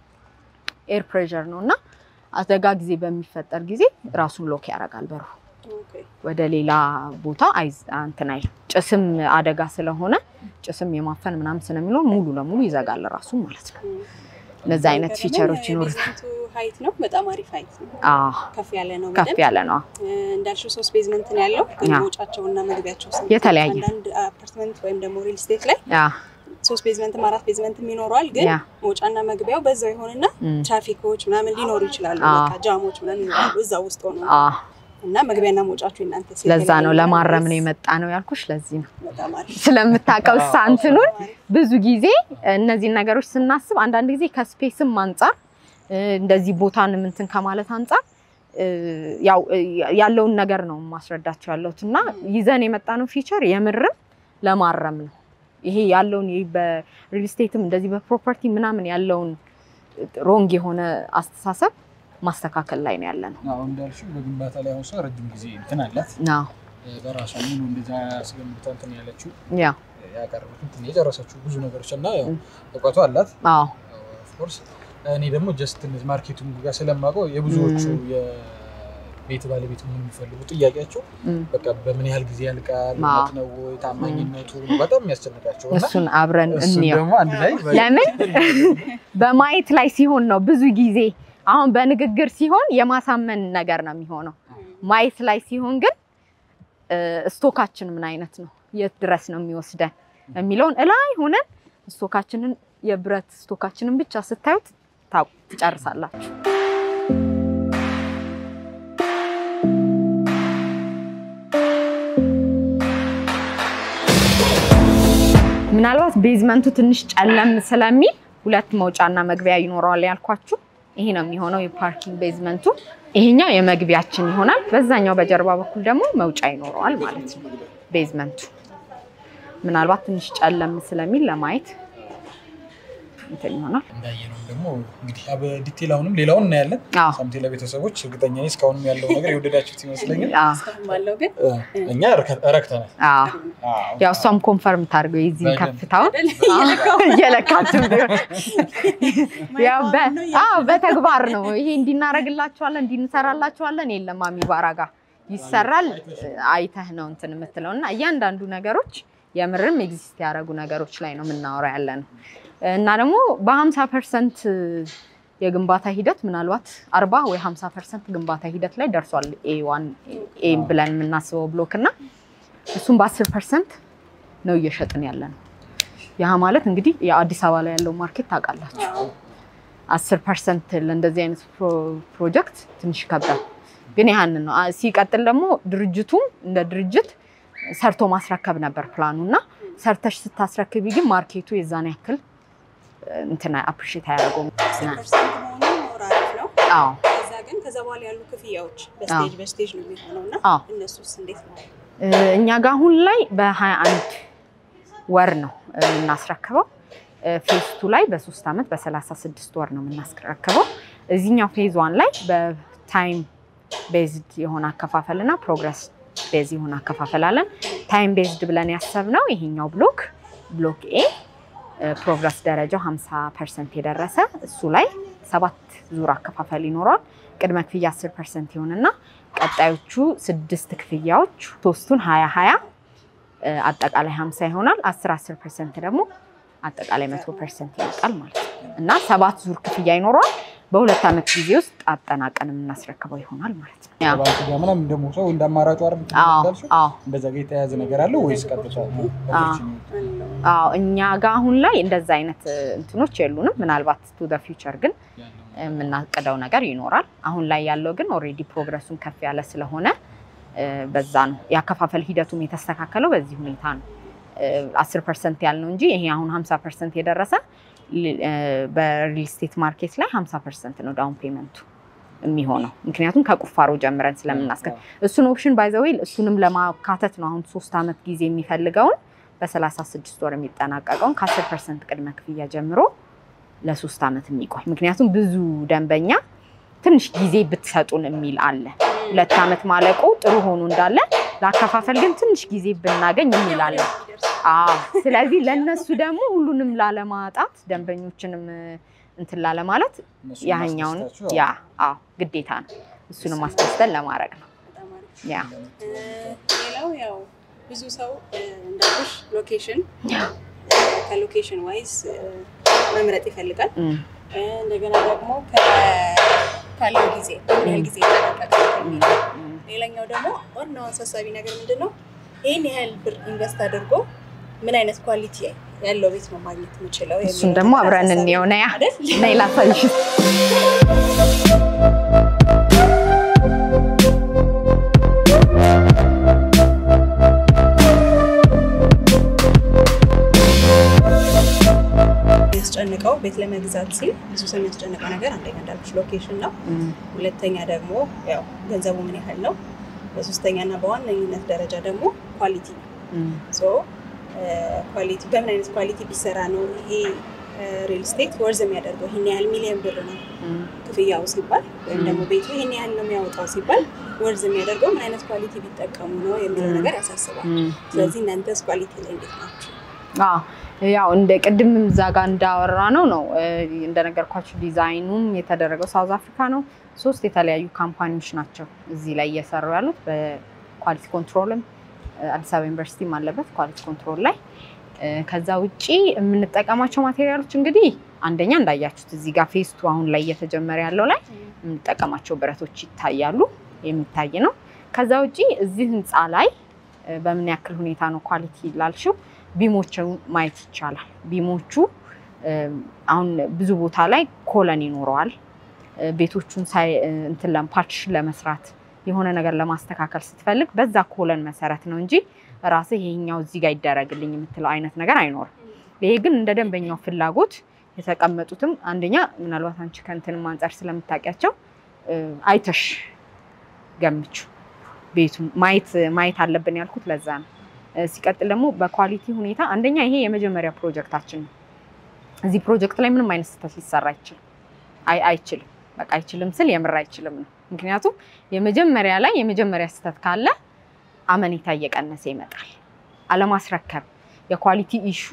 ኤር ፕሬዠር ነው እና አደጋ ጊዜ በሚፈጠር ጊዜ ራሱን ሎክ ያደርጋል በሩ ወደ ሌላ ቦታ አይዝ እንትን አይልም። ጭስም አደጋ ስለሆነ ጭስም የማፈን ምናምን ስለሚኖር ሙሉ ለሙሉ ይዘጋል ራሱ ማለት ነው። እነዚህ አይነት ፊቸሮች ይኖሩታል። የቤዝመንቱ ሀይት ነው በጣም አሪፍ ሀይት ነው። አዎ ከፍ ያለ ነው። ከፍ በደንብ ያለ ነው። እ፣ እንዳልሽው ሶስት ቤዝመንት ነው ያለው። ግን ያ። መውጫቸውና መግቢያቸው ስንት? የተለያየ። አንዳንድ አፓርትመንት ወይም ደግሞ ሪል ስቴት ላይ ያ ሶስት ቤዝመንትም አራት ቤዝመንትም ይኖረዋል። ግን ያ መውጫና መግቢያው በዛው ይሆንና እም፣ ትራፊኮች ምናምን ሊኖሩ ይችላሉ። አዎ። በቃ ጃሞች ምናምን ይኖራሉ እዛ ውስጥ ሆኖ አዎ እና መግቢያና መውጫችሁ እናንተ ለዛ ነው ለማረም ነው የመጣ ነው ያልኩሽ። ለዚህ ነው በጣም አሪፍ ስለምታውቀው ሳንትኑን በጣም አሪፍ። ብዙ ጊዜ እነዚህን ነገሮች ስናስብ አንዳንድ ጊዜ ከስፔስም አንጻር እ፣ እንደዚህ ቦታን እንትን ከማለት አንጻር እ፣ ያው እ፣ ያለውን ነገር ነው ማስረዳቸው ያለሁት እና ይዘን የመጣ ነው ፊቸር የምርም ለማረም ነው። ይሄ ያለውን ይሄ በሪል ስቴትም እንደዚህ በፕሮፐርቲ ምናምን ያለውን ሮንግ የሆነ አስተሳሰብ ማስተካከል ላይ ነው ያለ ነው። አሁን እንዳልሽው በግንባታ ላይ አሁን ሰው ረጅም ጊዜ እንትን አላት አዎ፣ በራሷ ሙሉ እንደዛ አስገምታ እንትን ያለችው ያ ያቀረቡት እንትን የጨረሰችው ብዙ ነገሮች እና ያው ም። እውቀቱ አላት። አዎ ኦፍኮርስ እኔ ደግሞ ጀስት እነዚህ ማርኬቱን ጋር ስለማውቀው የብዙዎቹ ም። የቤት ባለቤት መሆን የሚፈልጉ ጥያቄያቸው እም። በቃ በምን ያህል ጊዜ ያልቃል፣ አዎ። እውነት ነው ወይ፣ ታማኝነቱ በጣም የሚያስጨንቃቸው እና እሱን አብረን እሱን እንየው። ደግሞ አንድ ላይ ለምን በማየት ላይ ሲሆን ነው ብዙ ጊዜ አሁን በንግግር ሲሆን የማሳመን ነገር ነው የሚሆነው። ማየት ላይ ሲሆን ግን እ፣ ስቶካችን ምን አይነት ነው፣ የት ድረስ ነው የሚወስደን የሚለውን እላይ ሆነን ስቶካችንን የብረት ስቶካችንን ብቻ ስታዩት ታው- ትጨርሳላችሁ። ምናልባት ቤዝመንቱ ትንሽ ጨለም ስለሚል ሁለት መውጫና መግቢያ ይኖረዋል ያልኳችሁ ይሄ ነው የሚሆነው የፓርኪንግ ቤዝመንቱ። ይሄኛው የመግቢያችን ይሆናል። በዛኛው በጀርባ በኩል ደግሞ መውጫ ይኖረዋል ማለት ነው ቤዝመንቱ። ምናልባት ትንሽ ጨለም ስለሚል ለማየት እንትን ይሆናል። እንዳየነው ደግሞ እንግዲህ በዲቴል አሁንም ሌላውን እናያለን። አዎ ሳምቴ ለቤተሰቦች እርግጠኛ ነኝ እስካሁንም ያለው ነገር የወደዳችሁት ይመስለኛል። አዎ እስካሁን ባለው ግን እ፣ እኛ ረከ- ረክተናል። አዎ አዎ። ያው እሷም ኮንፈርም ታድርገው የዚህን በደንብ። ከፍታውን አይደል? እየለካችሁ ቢሆን ያው በ- ማይባል ነው አዎ በተግባር ነው ይሄ እንዲናረግላችኋለን እንዲንሰራላችኋለን የለም አሚባራ ጋር ይሰራል አይተህ ነው እንትን የምትለው እና እያንዳንዱ ነገሮች የምርም ኤግዚስት ያደረጉ ነገሮች ላይ ነው የምናወራ ያለ ነው እና ደግሞ በሀምሳ ፐርሰንት የግንባታ ሂደት ምናልባት አርባ ወይ ሀምሳ ፐርሰንት ግንባታ ሂደት ላይ ደርሷል ኤ ዋን ኤ ብለን የምናስበው ብሎክ እና እሱም በአስር ፐርሰንት ነው እየሸጥን ያለ ነው። ያ ማለት እንግዲህ የአዲስ አበባ ላይ ያለው ማርኬት ታውቃላችሁ። አስር ፐርሰንት ለእንደዚህ አይነት ፕሮጀክት ትንሽ ይከብዳል። ግን ያህንን ነው። ሲቀጥል ደግሞ ድርጅቱም እንደ ድርጅት ሰርቶ ማስረከብ ነበር ፕላኑ እና ሰርተሽ ስታስረክቢ ግን ማርኬቱ የዛን ያክል እንትና አፕሪሼት አያደርገውም። ፐርሰንት መሆኑ ሞር አሪፍ ነው። አዎ ከዛ ግን ከዛ በኋላ ያሉ ክፍያዎች በስቴጅ በስቴጅ ነው የሚሆነው እና አዎ። እነሱስ እንዴት ነው? እኛ ጋር አሁን ላይ በ21 ወር ነው የምናስረክበው። ፌዝ ቱ ላይ በሶስት ዓመት በ36 ወር ነው የምናስረክበው። እዚህኛው ፌዝ ዋን ላይ በታይም ቤዝድ የሆነ አከፋፈል እና ፕሮግረስ ቤዝ የሆነ አከፋፈል አለን። ታይም ቤዝድ ብለን ያሰብነው ይሄኛው ብሎክ ብሎክ ኤ ፕሮግረስ ደረጃው 50 ፐርሰንት የደረሰ እሱ ላይ ሰባት ዙር አከፋፈል ይኖረዋል። ቅድመ ክፍያ 10 ፐርሰንት ይሆንና ቀጣዮቹ ስድስት ክፍያዎች ሶስቱን ሀያ ሀያ አጠቃላይ 50 ይሆናል። 10 10 ፐርሰንት ደግሞ አጠቃላይ መቶ ፐርሰንት ይመጣል ማለት ነው እና ሰባት ዙር ክፍያ ይኖረዋል። በሁለት ዓመት ጊዜ ውስጥ አጠናቀን የምናስረክበው ይሆናል ማለት ነው። ያ ባንክ ጋር ምናምን ደግሞ ሰው እንደ አማራጩ አይደል አዎ እንዳልሽው? አዎ እንደዛ ጋር የተያያዘ ነገር አለ ወይስ ቀጥታ opportunity? አዎ እኛ ጋር አሁን ላይ እንደዛ አይነት እንትኖች የሉንም። ምናልባት ቱ ደ ፊውቸር ግን የምናቅደው ነገር ይኖራል። አሁን ላይ ያለው ግን ኦልሬዲ ፕሮግረሱን ከፍ ያለ ስለሆነ እ፣ በዛ ነው የአከፋፈል ሂደቱም የተስተካከለው በዚህ ሁኔታ ነው። አስር ፐርሰንት ያልነው እንጂ ይሄ አሁን ሀምሳ ፐርሰንት የደረሰ ሊ- እ፣ በሪል ስቴት ማርኬት ላይ ሀምሳ ፐርሰንት ነው ዳውን ፔመንቱ የሚሆነው ምክንያቱም ከቁፋሮ ጀምረን ስለምናስከ እሱን ኦፕሽን ባይዘዌይ እሱንም ለማካተት ነው አሁን ሶስት ዓመት ጊዜ የሚፈልገውን በሰላሳ ስድስት ወር የሚጠናቀቀውን ከአስር ፐርሰንት ቅድመ ክፍያ ጀምሮ ለሶስት ዓመት የሚቆይ ምክንያቱም ብዙ ደንበኛ ትንሽ ጊዜ ብትሰጡን የሚል አለ። ሁለት ዓመት ማለቁ ጥሩ ሆኖ እንዳለ ለአከፋፈል ግን ትንሽ ጊዜ ብናገኝ የሚል አለ። አዎ ስለዚህ ለእነሱ ደግሞ ሁሉንም ላለማጣት ደንበኞችንም እንትን ላለማለት እነሱን ያህኛውን ማስደሰታችሁ፣ ያ አዎ ግዴታ ነው። እሱንም ማስደስተን ለማድረግ ነው። በጣም አሪፍ። ያ እ፣ ሌላው ያው ብዙ ሰው እ፣ እንዳልኩሽ ሎኬሽን ከሎኬሽን ዋይዝ መምረጥ ይፈልጋል። እም፣ እ፣ እንደገና ደግሞ ከ- ካለው ጊዜ ምን ያህል ጊዜ ይጠናቀቃል የሚለው እም። ሌላኛው ደግሞ ዋናው አሳሳቢ ነገር ምንድን ነው? ይህን ያህል ብር ኢንቨስት አድርጎ ምን አይነት ኳሊቲ ያለው ቤት ነው ማግኘት የምችለው? እሱን የሚለው ደግሞ ነገር አብረን አሳሳቢ እንየው። ነያ አይደል? ነይ ላሳይሽ። የሚያስጨንቀው ቤት ለመግዛት ሲል ብዙ ሰው የሚያስጨንቀው ነገር አንደኛ እንዳልኩሽ ሎኬሽን ነው። እም፣ ሁለተኛ ደግሞ ያው ገንዘቡ ምን ያህል ነው። በሶስተኛ እና በዋነኝነት ደረጃ ደግሞ ኳሊቲ ነው። እም፣ ሶ ኳሊቲ በምን አይነት ኳሊቲ ቢሰራ ነው ይሄ ሪል ስቴት ወርዝ የሚያደርገው ይህን ያህል ሚሊዮን ብር ነው እም። ክፍያው ሲባል ወይም ደግሞ ቤቱ ይህን ያህል ነው የሚያወጣው ሲባል ወርዝ የሚያደርገው ምን አይነት ኳሊቲ ቢጠቀሙ ነው የሚለው ም። ነገር ያሳስባል። እም፣ ስለዚህ እናንተስ ኳሊቲ ላይ እንዴት ናቸው? አዎ ያው እንደ ቅድም እዛ ጋር እንዳወራ ነው ነው እ፣ እንደነገርኳችሁ ዲዛይኑም የተደረገው ሳውዝ አፍሪካ ነው። ሶስት የተለያዩ ካምፓኒዎች ናቸው እዚህ ላይ እየሰሩ ያሉት በኳሊቲ ኮንትሮልም እ፣ አዲስ አበባ ዩኒቨርሲቲም አለበት ኳሊቲ ኮንትሮል ላይ እ፣ ከዛ ውጪ የምንጠቀማቸው ማቴሪያሎች እንግዲህ አንደኛ እንዳያችሁት እዚህ ጋር ፌስቱ አሁን ላይ እየተጀመረ ያለው ላይ የምንጠቀማቸው ብረቶች ይታያሉ፣ የሚታይ ነው። ከዛ ውጪ እዚህ ህንፃ ላይ እ፣ በምን ያክል ሁኔታ ነው ኳሊቲ ላልሽው ቢሞችን ማየት ይቻላል። ቢሞቹ እ፣ አሁን ብዙ ቦታ ላይ ኮለን ይኖረዋል። እ፣ ቤቶቹን ሳይ እ፣ እንትን ለም- ፓርቲሽን ለመስራት የሆነ ነገር ለማስተካከል ስትፈልግ በዛ ኮለን መሰረት ነው እንጂ ራስህ ይሄኛው እዚህ ጋር ይደረግልኝ የምትለው አይነት ነገር አይኖርም። ይሄ ግን እንደ ደንበኛው ፍላጎት የተቀመጡትም አንደኛ ምናልባት አንቺ ከእንትንም አንጻር ስለምታውቂያቸው እ፣ አይተሽ ገምቹ ቤቱን ማየት ማየት አለብን ያልኩት ለዛ ነው። እ፣ ሲቀጥል ደግሞ በኳሊቲ ሁኔታ አንደኛ ይሄ የመጀመሪያ ፕሮጀክታችን ነው። እዚህ ፕሮጀክት ላይ ምንም አይነት ስህተት ሊሰራ አይችልም አይ አይችልም። በቃ አይችልም ስል የምር አይችልም ነው። ምክንያቱም የመጀመሪያ ላይ የመጀመሪያ ስህተት ካለ አመኔታ እየቀነሰ ይመጣል። አለማስረከብ የኳሊቲ ኢሹ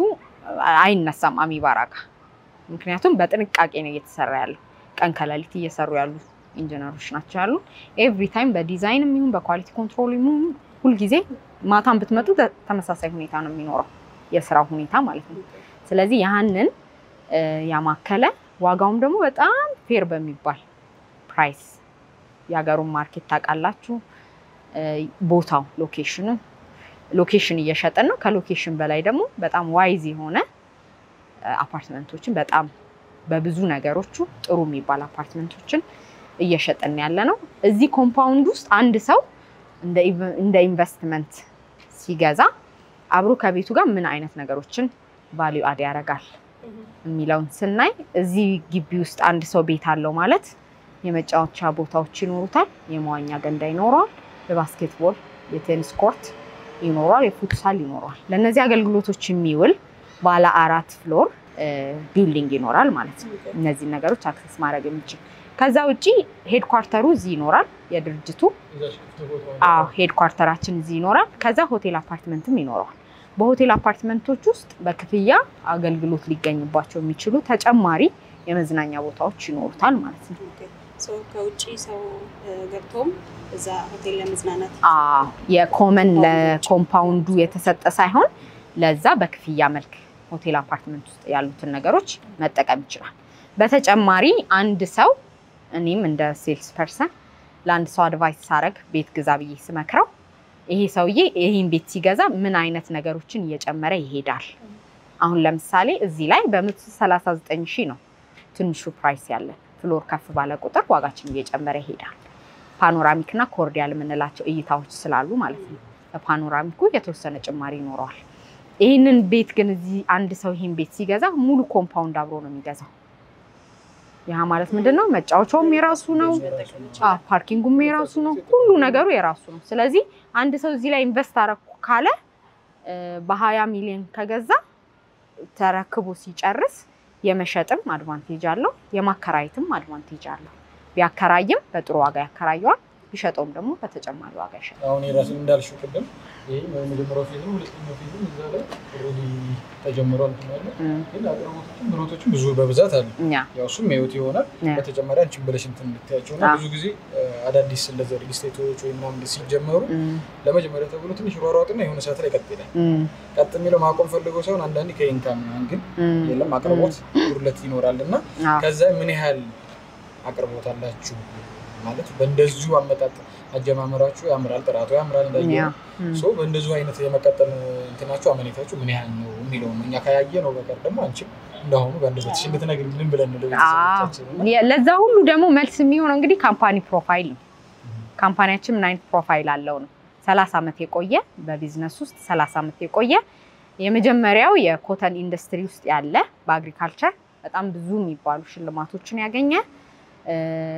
አይነሳም አሚባራ ጋር። ምክንያቱም በጥንቃቄ ነው እየተሰራ ያለው። ቀን ከሌሊት እየሰሩ ያሉ ኢንጂነሮች ናቸው ያሉ። ኤቭሪ ታይም በዲዛይን የሚሆን በኳሊቲ ኮንትሮል የሚሆን ሁልጊዜ ማታን ብትመጡ ተ- ተመሳሳይ ሁኔታ ነው የሚኖረው የስራው ሁኔታ ማለት ነው። ስለዚህ ያህንን እ፣ ያማከለ ዋጋውም ደግሞ በጣም ፌር በሚባል ፕራይስ የሀገሩን ማርኬት ታውቃላችሁ። እ፣ ቦታው ሎኬሽኑ ሎኬሽን እየሸጠን ነው። ከሎኬሽን በላይ ደግሞ በጣም ዋይዝ የሆነ እ፣ አፓርትመንቶችን በጣም በብዙ ነገሮቹ ጥሩ የሚባል አፓርትመንቶችን እየሸጠን ያለ ነው። እዚህ ኮምፓውንድ ውስጥ አንድ ሰው እንደ ኢቭ- እንደ ኢንቨስትመንት ሲገዛ አብሮ ከቤቱ ጋር ምን አይነት ነገሮችን ቫሊዩ አድ ያደርጋል የሚለውን ስናይ እዚህ ግቢ ውስጥ አንድ ሰው ቤት አለው ማለት የመጫወቻ ቦታዎች ይኖሩታል፣ የመዋኛ ገንዳ ይኖረዋል፣ የባስኬትቦል የቴኒስ ኮርት ይኖረዋል፣ የፉትሳል ይኖረዋል። ለእነዚህ አገልግሎቶች የሚውል ባለ አራት ፍሎር ቢልዲንግ ይኖራል ማለት ነው። እነዚህን ነገሮች አክሰስ ማድረግ የሚችል ከዛ ውጪ ሄድኳርተሩ እዚህ ይኖራል የድርጅቱ አዎ ሄድኳርተራችን እዚህ ይኖራል። ከዛ ሆቴል አፓርትመንትም ይኖረዋል። በሆቴል አፓርትመንቶች ውስጥ በክፍያ አገልግሎት ሊገኝባቸው የሚችሉ ተጨማሪ የመዝናኛ ቦታዎች ይኖሩታል ማለት ነው። ሰው ከውጭ ሰው ገብቶም እዛ ሆቴል ለመዝናናት አዎ የኮመን ለኮምፓውንዱ የተሰጠ ሳይሆን ለዛ በክፍያ መልክ ሆቴል አፓርትመንት ውስጥ ያሉትን ነገሮች መጠቀም ይችላል። በተጨማሪ አንድ ሰው እኔም እንደ ሴልስ ፐርሰን ለአንድ ሰው አድቫይስ ሳረግ ቤት ግዛ ብዬ ስመክረው ይሄ ሰውዬ ይህን ቤት ሲገዛ ምን አይነት ነገሮችን እየጨመረ ይሄዳል። አሁን ለምሳሌ እዚህ ላይ በ139 ሺህ ነው ትንሹ ፕራይስ ያለን። ፍሎር ከፍ ባለ ቁጥር ዋጋችን እየጨመረ ይሄዳል። ፓኖራሚክ እና ኮርዲያል የምንላቸው እይታዎች ስላሉ ማለት ነው። በፓኖራሚኩ የተወሰነ ጭማሪ ይኖረዋል። ይህንን ቤት ግን እዚህ አንድ ሰው ይህን ቤት ሲገዛ ሙሉ ኮምፓውንድ አብሮ ነው የሚገዛው። ያ ማለት ምንድን ነው? መጫወቻውም የራሱ ነው፣ አዎ፣ ፓርኪንጉም የራሱ ነው፣ ሁሉ ነገሩ የራሱ ነው። ስለዚህ አንድ ሰው እዚህ ላይ ኢንቨስት አረኩ ካለ እ፣ በሀያ ሚሊዮን ከገዛ ተረክቦ ሲጨርስ የመሸጥም አድቫንቴጅ አለው፣ የማከራየትም አድቫንቴጅ አለው። ቢያከራይም በጥሩ ዋጋ ያከራየዋል፣ ቢሸጠውም ደግሞ በተጨማሪ ዋጋ ይሸጣል። አሁን የራስን እንዳልሽው ቅድም ይህ የመጀመሪያው ፌዝ ነው። ሁለተኛው ፌዝም እዛ ላይ ኦልሬዲ ተጀምሯል። እንትን ያለ እም፣ ግን አቅርቦቶችም ብሎቶችም ብዙ በብዛት አሉ። እኛ ያው እሱም ህይወት ይሆናል። ያ። በተጨማሪ አንቺን ብለሽ እንትን እንድታያቸው እና አዎ። ብዙ ጊዜ እ፣ አዳዲስ እንደዚህ ሪል ስቴቶች ወይ ምናምን ሲጀመሩ እም፣ ለመጀመሪያ ተብሎ ትንሽ ሯሯጥና የሆነ ሰዓት ላይ ቀጥ ይላል። እም፣ ቀጥ የሚለው ማቆም ፈልገው ሳይሆን አንዳንዴ ከኢንካም ምናምን ግን እም፣ የለም አቅርቦት ጉድለት ይኖራል እና አዎ። ከዛ ምን ያህል አቅርቦት አላችሁ ማለት በእንደዚሁ አመጣጥ አጀማመራችሁ ያምራል፣ ጥራቱ ያምራል እንዳየ ያ፣ ነው። እም። ሶ በእንደዚሁ አይነት የመቀጠል እንትናችሁ አመኔታችሁ ምን ያህል ነው የሚለው ነው። እኛ ካያየ ነው በቀር ደግሞ አንቺም እንደሆኑ በአንደበትሽ እንድትነግሪልን ብለን ነው ለቤተሰቦቻችን እና የ- ለዛ ሁሉ ደግሞ መልስ የሚሆነው እንግዲህ ካምፓኒ ፕሮፋይል ነው። ካምፓኒያችን ምን አይነት ፕሮፋይል አለው ነው። ሰላሳ ዓመት የቆየ በቢዝነስ ውስጥ ሰላሳ ዓመት የቆየ የመጀመሪያው የኮተን ኢንዱስትሪ ውስጥ ያለ በአግሪካልቸር በጣም ብዙ የሚባሉ ሽልማቶችን ያገኘ እ፣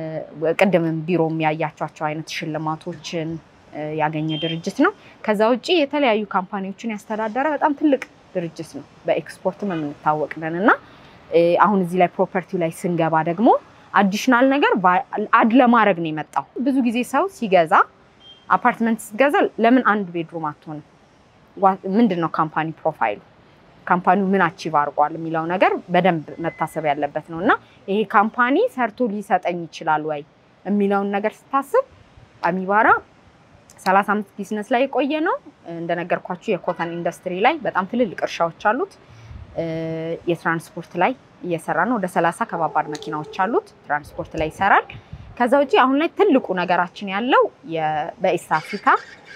ቅድምም ቢሮ የሚያያቸቸው አይነት ሽልማቶችን እ፣ ያገኘ ድርጅት ነው። ከዛ ውጭ የተለያዩ ካምፓኒዎችን ያስተዳደረ በጣም ትልቅ ድርጅት ነው። በኤክስፖርትም የምንታወቅ ነን እና እ፣ አሁን እዚህ ላይ ፕሮፐርቲው ላይ ስንገባ ደግሞ አዲሽናል ነገር ባ- አድ ለማድረግ ነው የመጣው። ብዙ ጊዜ ሰው ሲገዛ አፓርትመንት ስትገዛ ለምን አንድ ቤድሩም አትሆንም? ዋ- ምንድን ነው ካምፓኒ ፕሮፋይሉ ካምፓኒው ምን አቺቭ አድርጓል የሚለው ነገር በደንብ መታሰብ ያለበት ነው እና ይሄ ካምፓኒ ሰርቶ ሊሰጠኝ ይችላል ወይ የሚለውን ነገር ስታስብ አሚባራ ሰላሳ አምስት ቢዝነስ ላይ የቆየ ነው። እንደነገርኳችሁ የኮተን ኢንዱስትሪ ላይ በጣም ትልልቅ እርሻዎች አሉት። እ፣ የትራንስፖርት ላይ እየሰራ ነው። ወደ ሰላሳ ከባባድ መኪናዎች አሉት። ትራንስፖርት ላይ ይሰራል። ከዛ ውጭ አሁን ላይ ትልቁ ነገራችን ያለው የ- በኢስት አፍሪካ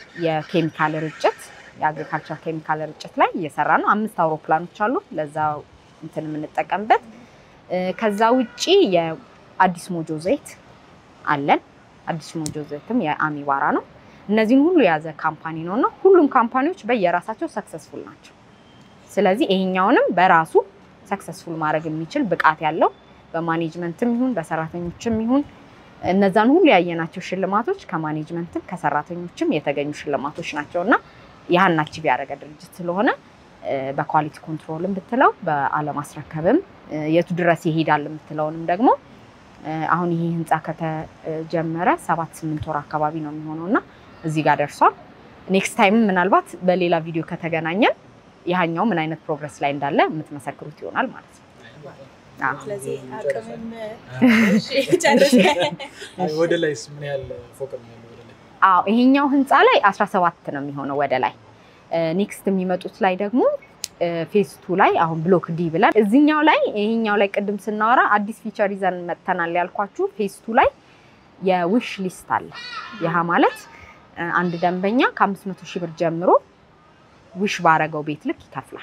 የኬሚካል ርጭት የአግሪካልቸር ኬሚካል ርጭት ላይ እየሰራ ነው። አምስት አውሮፕላኖች አሉ ለዛ እንትን የምንጠቀምበት። እ፣ ከዛ ውጭ የአዲስ ሞጆ ዘይት አለን። አዲስ ሞጆ ዘይትም የአሚባራ ነው። እነዚህን ሁሉ የያዘ ካምፓኒ ነው እና ሁሉም ካምፓኒዎች በየራሳቸው ሰክሰስፉል ናቸው። ስለዚህ ይሄኛውንም በራሱ ሰክሰስፉል ማድረግ የሚችል ብቃት ያለው በማኔጅመንትም ይሁን በሰራተኞችም ይሁን እነዛን ሁሉ ያየናቸው ሽልማቶች ከማኔጅመንትም ከሰራተኞችም የተገኙ ሽልማቶች ናቸው እና ያህን አቺቭ ያደረገ ድርጅት ስለሆነ እ፣ በኳሊቲ ኮንትሮልም ብትለው በአለማስረከብም እ፣ የቱ ድረስ ይሄዳል የምትለውንም ደግሞ እ፣ አሁን ይሄ ህንፃ ከተጀመረ ሰባት ስምንት ወር አካባቢ ነው የሚሆነው እና እዚህ ጋር ደርሷል። ኔክስት ታይም ምናልባት በሌላ ቪዲዮ ከተገናኘን ያኛው ምን አይነት ፕሮግረስ ላይ እንዳለ የምትመሰክሩት ይሆናል ማለት ነው። አዎ። ስለዚህ አቅምም እሺ፣ ጨርስ። አይ፣ ወደ ላይስ ምን ያህል ፎቅ ነው ያለው? ወደ ላይ አዎ ይሄኛው ህንፃ ላይ 17 ነው የሚሆነው ወደ ላይ። ኔክስት የሚመጡት ላይ ደግሞ ፌስ ቱ ላይ አሁን ብሎክ ዲ ብለን እዚኛው ላይ ይሄኛው ላይ ቅድም ስናወራ አዲስ ፊቸር ይዘን መጥተናል ያልኳችሁ ፌስ ቱ ላይ የዊሽ ሊስት አለ። ይህ ማለት እ፣ አንድ ደንበኛ ከ500 ሺህ ብር ጀምሮ ዊሽ ባረገው ቤት ልክ ይከፍላል።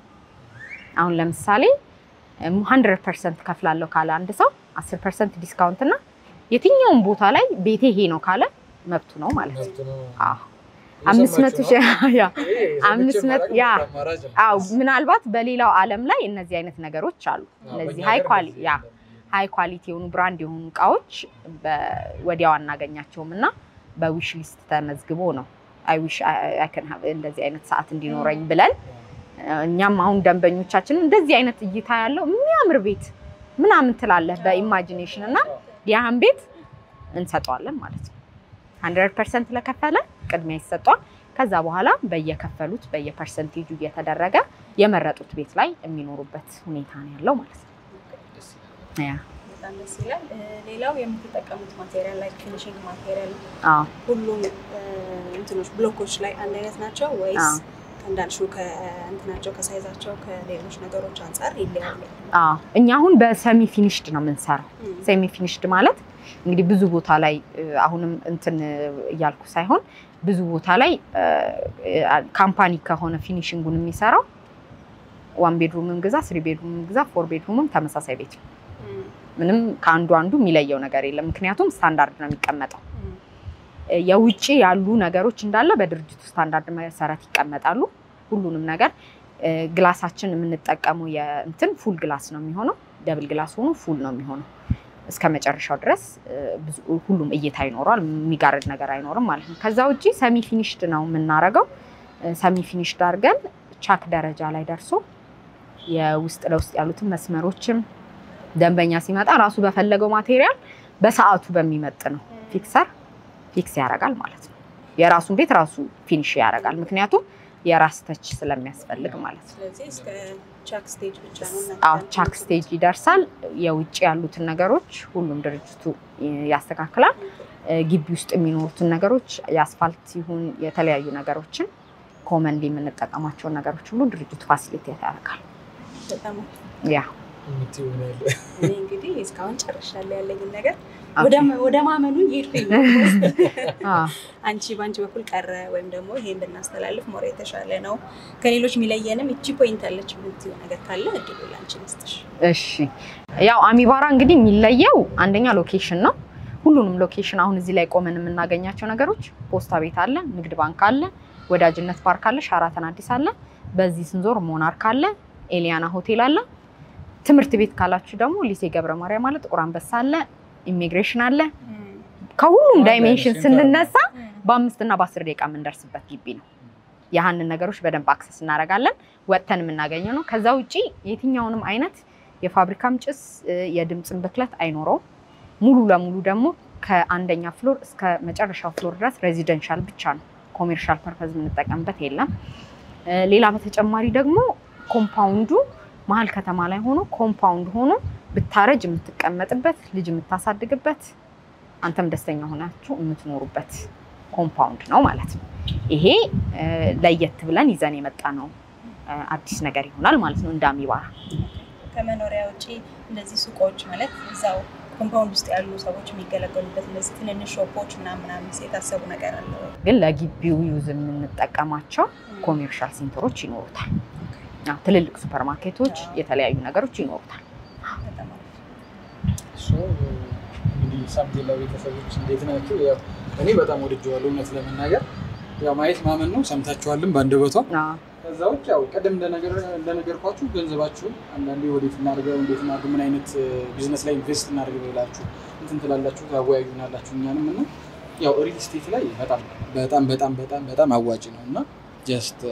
አሁን ለምሳሌ ሀንድረድ ፐርሰንት ከፍላለሁ ካለ አንድ ሰው አስር ፐርሰንት ዲስካውንት እና የትኛውም ቦታ ላይ ቤቴ ይሄ ነው ካለ መብቱ ነው ማለት ነው። መብት ነው። አዎ አምስት መቶ ሺህ ያ ይሄ አምስት ሰምቼ መቶ- ማድረግ ያ። አማራጭ ነው። አዎ ምናልባት በሌላው ዓለም ላይ እነዚህ አይነት ነገሮች አሉ። አዎ፣ እነዚህ በእኛ ሃይ ሀገር ኳሊ እንደዚህ ያ የለም። ሃይ ኳሊቲ የሆኑ ብራንድ የሆኑ እቃዎች በ- ወዲያው አናገኛቸውም እና በዊሽ ሊስት ተመዝግቦ ነው አይ ዊሽ አይ ካን ሃቭ እንደዚህ አይነት ሰዓት እንዲኖረኝ ብለን እኛም አሁን ደንበኞቻችን እንደዚህ አይነት እይታ ያለው የሚያምር ቤት ምናምን ትላለህ በኢማጂኔሽን እና ያህን ቤት እንሰጠዋለን ማለት ነው። ሀንድረድ ፐርሰንት ለከፈለ ቅድሚያ ይሰጧል። ከዛ በኋላ በየከፈሉት በየፐርሰንቴጁ እየተደረገ የመረጡት ቤት ላይ የሚኖሩበት ሁኔታ ነው ያለው ማለት ነው። ደስ ይላል። ያ በጣም ደስ ይላል። እ፣ ሌላው የምትጠቀሙት ማቴሪያል ላይ ፊኒሽንግ ማቴሪያል አዎ ሁሉም እ፣ እንትኖች ብሎኮች ላይ አንድ አይነት ናቸው ወይስ አዎ። እንዳልሽው ከእንትናቸው ከሳይዛቸው ከሌሎች ነገሮች አንጻር ይለያሉ? አዎ እኛ አሁን በሰሚ ፊኒሽድ ነው የምንሰራው። እም፣ ሴሚ ፊኒሽድ ማለት እንግዲህ ብዙ ቦታ ላይ እ፣ አሁንም እንትን እያልኩ ሳይሆን ብዙ ቦታ ላይ እ፣ ካምፓኒ ከሆነ ፊኒሽንጉን የሚሰራው ዋን ቤድሩምም ግዛ፣ ስሪ ቤድሩምም ግዛ፣ ፎር ቤድሩምም ተመሳሳይ ቤት ነው። እም፣ ምንም ከአንዱ አንዱ የሚለየው ነገር የለም። ምክንያቱም ስታንዳርድ ነው የሚቀመጠው። እም፣ የውጭ ያሉ ነገሮች እንዳለ በድርጅቱ ስታንዳርድ መሰረት ይቀመጣሉ። ሁሉንም ነገር እ፣ ግላሳችን የምንጠቀመው የእንትን ፉል ግላስ ነው የሚሆነው። ደብል ግላስ ሆኖ ፉል ነው የሚሆነው እስከ መጨረሻው ድረስ እ፣ ብዙ- ሁሉም እይታ ይኖረዋል። የሚጋርድ ነገር አይኖርም ማለት ነው። ከዛ ውጭ ሰሚ ፊኒሽድ ነው የምናረገው። ሰሚ ፊኒሽድ አድርገን ቻክ ደረጃ ላይ ደርሶ የውስጥ ለውስጥ ያሉትን መስመሮችም ደንበኛ ሲመጣ ራሱ በፈለገው ማቴሪያል በሰዓቱ በሚመጥ ነው ፊክሰር ፊክስ ያደርጋል ማለት ነው። የራሱን ቤት ራሱ ፊኒሽ ያደርጋል። ምክንያቱም የራስ ተች ስለሚያስፈልግ ማለት ነው። ስለዚህ እስከ ቻክ ስቴጅ ብቻ ነው እናንተ አዎ ቻክ ስቴጅ ይደርሳል። የውጭ ያሉትን ነገሮች ሁሉም ድርጅቱ ያስተካክላል። እ፣ ግቢ ውስጥ የሚኖሩትን ነገሮች የአስፋልት ይሁን የተለያዩ ነገሮችን ኮመንሊ የምንጠቀማቸውን ነገሮች ሁሉ ድርጅቱ ፋሲሊቴት ያደርጋል። በጣም ያ የምትይው ነው ያለው። እኔ እንግዲህ እስካሁን ጨርሻለሁ ያለኝን ነገር ኦኬ። ወደ- ወደ ማመኑ እየሄድኩኝ ነው። አዎ። አንቺ በአንቺ በኩል ቀረ ወይም ደግሞ ይሄን ብናስተላልፍ ሞር የተሻለ ነው ከሌሎች የሚለየንም እቺ ፖይንት አለች የምትይው ነገር ካለ እድሉ ላንቺ ልስጥሽ። እሺ ያው አሚባራ እንግዲህ የሚለየው አንደኛ ሎኬሽን ነው። ሁሉንም ሎኬሽን አሁን እዚህ ላይ ቆመን የምናገኛቸው ነገሮች ፖስታ ቤት አለ፣ ንግድ ባንክ አለ፣ ወዳጅነት ፓርክ አለ፣ ሻራተን አዲስ አለ። በዚህ ስንዞር ሞናርክ አለ፣ ኤሊያና ሆቴል አለ። ትምህርት ቤት ካላችሁ ደግሞ ሊሴ ገብረ ማርያም አለ፣ ጥቁር አንበሳ አለ፣ ኢሚግሬሽን አለ። ከሁሉም ዋና ዳይሜንሽን ሴንተር ስንነሳ በአምስት እና በአስር ደቂቃ የምንደርስበት ግቢ ነው። ያህንን ነገሮች በደንብ አክሰስ እናደርጋለን። ወጥተን የምናገኘው ነው። ከዛ ውጪ የትኛውንም አይነት የፋብሪካም ጭስ እ፣ የድምፅን ብክለት አይኖረውም። ሙሉ ለሙሉ ደግሞ ከአንደኛ ፍሎር እስከ መጨረሻው ፍሎር ድረስ ሬዚደንሻል ብቻ ነው። ኮሜርሻል ፐርፐዝ የምንጠቀምበት የለም። እ፣ ሌላ በተጨማሪ ደግሞ ኮምፓውንዱ መሀል ከተማ ላይ ሆኖ ኮምፓውንድ ሆኖ ብታረጅ የምትቀመጥበት ልጅ የምታሳድግበት አንተም ደስተኛ ሆናችሁ የምትኖሩበት ኮምፓውንድ ነው ማለት ነው። ይሄ እ፣ ለየት ብለን ይዘን የመጣ ነው እ፣ አዲስ ነገር ይሆናል ማለት ነው እንደ አሚባራ። ከመኖሪያ ውጭ እንደዚህ ሱቆች ማለት እዛው ኮምፓውንድ ውስጥ ያሉ ሰዎች የሚገለገሉበት እነዚህ ትንንሽ ሾፖች ምናምን ምናምን የታሰቡ ነገር አለ ወይ? ግን ለግቢው ዩዝ የምንጠቀማቸው ኮሜርሻል ሴንተሮች ይኖሩታል። አዎ፣ ትልልቅ ሱፐር ማርኬቶች፣ የተለያዩ ነገሮች ይኖሩታል። በጣም አሪፍ። እሱ እንግዲህ ሳምቴላ ቤተሰቦች እንዴት ናቸው? ያው እኔ በጣም ወድጀዋለሁ እውነት ለመናገር ያው ማየት ማመን ነው። ሰምታችኋልም በአንደበቷ። አዎ፣ ከዛ ውጭ ያው ቀደም እንደነገር- እንደነገርኳችሁ ገንዘባችሁን አንዳንዴ ወዴት እናድርገው እንዴት እናድርግ ምን አይነት ቢዝነስ ላይ ኢንቨስት እናድርግ ብላችሁ እንትን ትላላችሁ ታወያዩናላችሁ እኛንም እና ያው ሪል ስቴት ላይ በጣም በጣም በጣም በጣም በጣም አዋጭ ነው እና ጀስት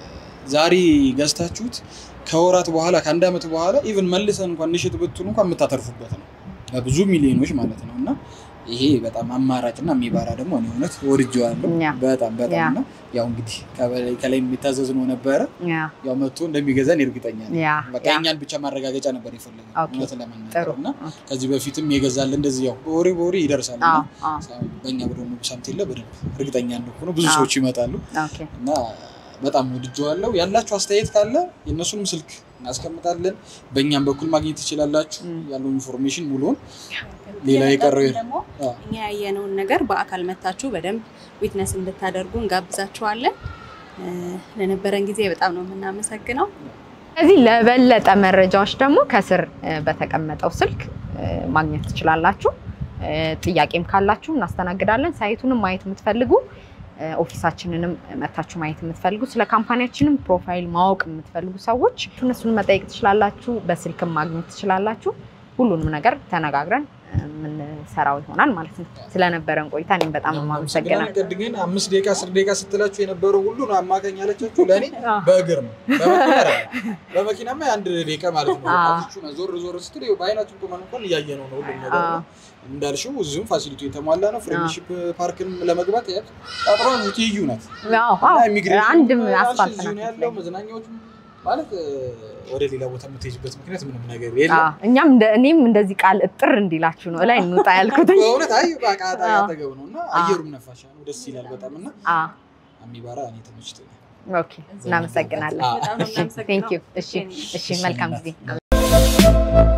ዛሬ ገዝታችሁት ከወራት በኋላ ከአንድ ዓመት በኋላ ኢቭን መልሰን እንኳን ንሽጥ ብትሉ እንኳን የምታተርፉበት ነው በብዙ ሚሊዮኖች ማለት ነው እና ይሄ በጣም አማራጭና የሚባራ ደግሞ እኔ እውነት ወድጄዋለሁ ያ። በጣም ያ። በጣም እና ያው እንግዲህ ከበላይ ከላይ የሚታዘዝ ነው ነበረ ያ ያው መጥቶ እንደሚገዛን እርግጠኛ ነኝ። ያ በቃ ያ የእኛን ብቻ ማረጋገጫ ነበር የፈለገው ኦኬ። እውነት ጥሩ ለመናገር እና ከዚህ በፊትም የገዛል እንደዚህ ያው በወሬ በወሬ ይደርሳል እና አዎ አዎ በእኛ ደግሞ ሰምት የለ በደንብ እርግጠኛ እንደሆነ ብዙ አዎ። ሰዎች ይመጣሉ ኦኬ እና በጣም ወድጀዋለሁ። ያላችሁ አስተያየት ካለ የእነሱንም ስልክ እናስቀምጣለን። በእኛም በኩል ማግኘት ትችላላችሁ ም። ያለው ኢንፎርሜሽን ሙሉውን። ሌላ የቀረው የመጣችሁ ደግሞ አዎ። እኛ ያየነውን ነገር በአካል መታችሁ በደንብ ዊትነስ እንድታደርጉ እንጋብዛችኋለን። እ፣ ለነበረን ጊዜ በጣም ነው የምናመሰግነው። ስለዚህ ለበለጠ መረጃዎች ደግሞ ከስር እ፣ በተቀመጠው ስልክ እ፣ ማግኘት ትችላላችሁ። እ፣ ጥያቄም ካላችሁ እናስተናግዳለን። ሳይቱንም ማየት የምትፈልጉ እ፣ ኦፊሳችንንም መታችሁ ማየት የምትፈልጉ ስለ ካምፓኒያችንም ፕሮፋይል ማወቅ የምትፈልጉ ሰዎች እነሱን መጠየቅ ትችላላችሁ። በስልክም ማግኘት ትችላላችሁ። ሁሉንም ነገር ተነጋግረን እ፣ የምንሰራው ይሆናል ማለት ነው። ስለነበረን ቆይታ እኔም በጣም ነው የማመሰግነው። ቅድ ግን አምስት ደቂቃ አስር ደቂቃ ስትላችሁ የነበረው ሁሉ ነው አማካኝ ያለቻችሁ ለእኔ በእግር ነው። በመኪና አይደለም። በመኪናማ የአንድ ደቂቃ ማለት ነው። አዎ። ቃችሁ ነው ዞር ዞር ስትል ይኸው በአይናችን ቁመን እንኳን እያየ ነው ነው ሁሉም ነገር አዎ። ነው። እንዳልሽው እዚሁም ፋሲሊቲ የተሟላ ነው። ፍሬንድሺፕ ፓርክን ለመግባት ያት አጥሯ ትይዩ ናት። አዎ አዎ እና ኢሚግሬሽን አንድም ያልሽ አስፋልት እዚሁ ነው ናት ያለው። መዝናኛዎቹ ማለት እ፣ ወደ ሌላ ቦታ የምትሄጅበት ምክንያት ምንም ነገር የለም። አዎ፣ እኛም እንደ- እኔም እንደዚህ ቃል እጥር እንዲላችሁ ነው ላይ እንውጣ ያልኩት። በእውነት አይ በቃ አዎ። አጠገብ ነው እና አየሩም ነፋሻ ነው፣ ደስ ይላል በጣም እና አዎ፣ አሚባራ እኔ ተመችቶኛል። ኦኬ፣ እናመሰግናለን። አዎ። በጣም ነው እሺ፣ የምናመሰግነው። ቴንክ ዩ። እሺ፣ እሺ፣ እሺ፣ መልካም እናት። ጊዜ።